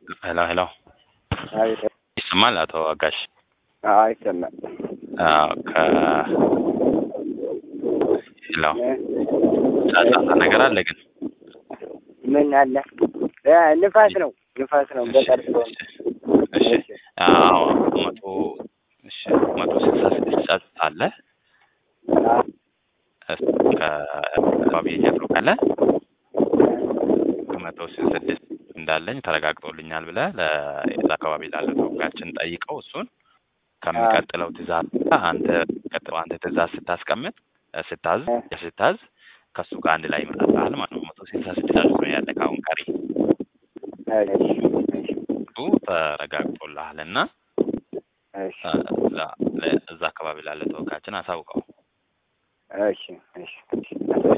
ሄሎ ሄሎ አቤት። ይሰማል አቶ አጋሽ? አዎ ይሰማል። አዎ ከ ሄሎ ጫጫታ ነገር አለ ግን ምን አለ? እ ንፋስ ነው ንፋስ ነው። ገጠር ስለሆነ እሺ አዎ መቶ እሺ መቶ ስልሳ ስድስት ጫጫታ አለ አዎ፣ ከአካባቢ እያጥሩ ካለ ከመቶ ስድስት እንዳለኝ ተረጋግጦልኛል ብለህ ለዛ አካባቢ ላለ ተወካያችን ጠይቀው እሱን ከሚቀጥለው ትእዛዝ አንተ ቀጥሎ አንተ ትእዛዝ ስታስቀምጥ እ ስታዝ ስታዝ ከእሱ ጋር አንድ ላይ ይመጣልሃል ማለት ነው። መቶ ስልሳ ስድስት አድርጎ ነው ያለ ከአሁን ቀሪ እሺ፣ እሺ፣ እሱ ተረጋግጦልሃል እና እሺ፣ እዛ እዛ አካባቢ ላለ ተወካያችን አሳውቀው። እሺ፣ እሺ፣ እሺ።